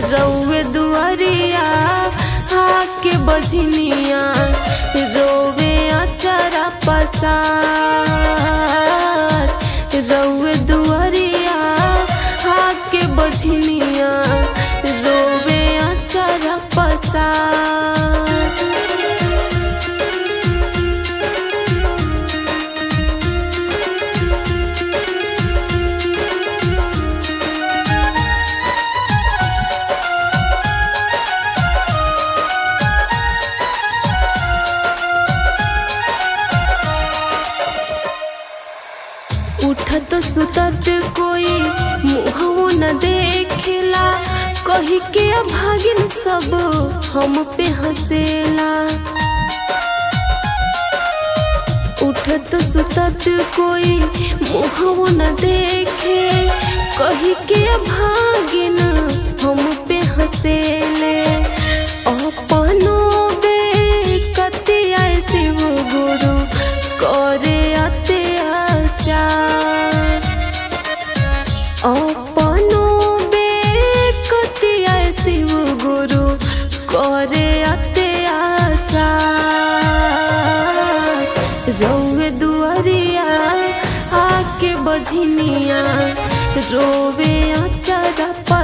रउए दुआरिया आके बझनिया रोवे अचरा पसार रउए दुआरिया आके बझनिया रोवे अचरा पसार उठत सुतत कोई मुहवो न देखेला कही के भागिन सब हम पे हंसेला उठत सुतत कोई मुहवो न देखे कही के भागिन हम पे हंसेले अपनो बे कतिया शिव गुरु करे अत्याचार अपनो बे कतिया शिव गुरु करे अत्याचार रउए दुआरिया आके बझनिया रोवे अचरा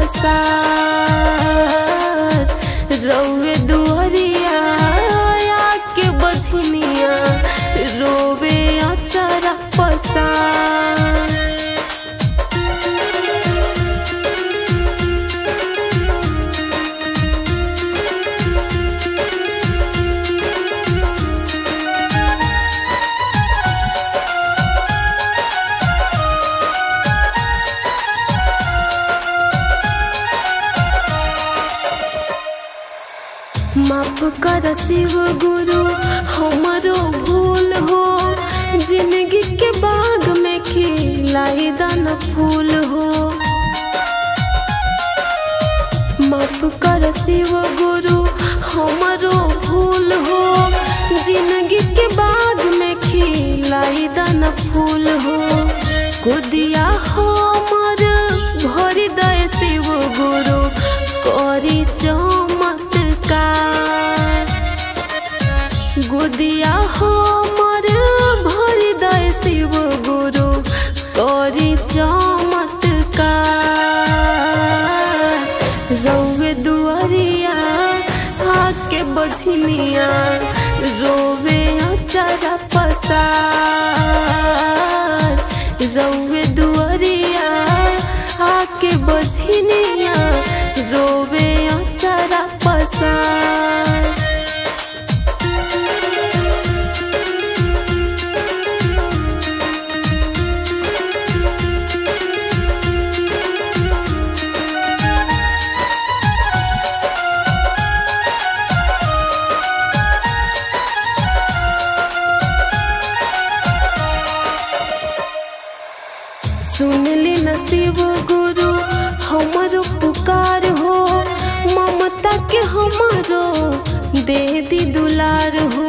पसार रउए दुआरिया आके बझनिया रोवे अचरा पसार माफ कर शिव गुरु हमारो भूल हो जिंदगी के बाग में खिलाई दान फूल हो माफ कर शिव गुरु हमारो भूल हो जिंदगी के बाग में खिलाई दान फूल हो कुदिया हमर भरी दय शिव गुरु करी चमत्कार गुदिया हमर भरी दय शिव गुरु करी चमत्कार रउए दुआरिया आके बझनिया रोवे अचरा पसार रउए दुआरिया आके बझनिया रोवे अचरा पसार सुनली नसीब गुरु हमारो पुकार हो ममता के हमारो दे दी दुलार हो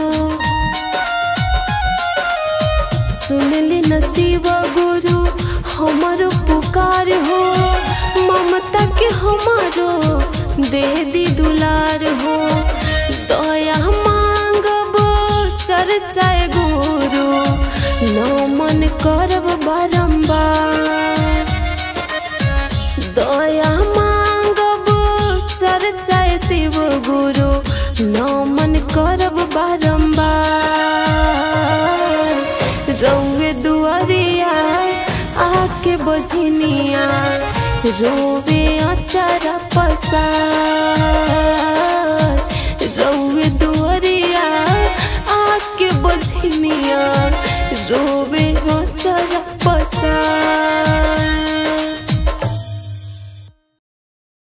सुनली नसीब गुरु हमारो पुकार हो ममता के हमारो दे दी दुलार हो दया मांगब चर्चाए गुरु नमन करब बारंबार दया मांगब चर्चाए शिव गुरु नमन करब बारंबार रउए दुआरिया आके बझनिया रोवे अचरा पसार रउए दुआरिया आके बझनिया रोवे अचरा पसार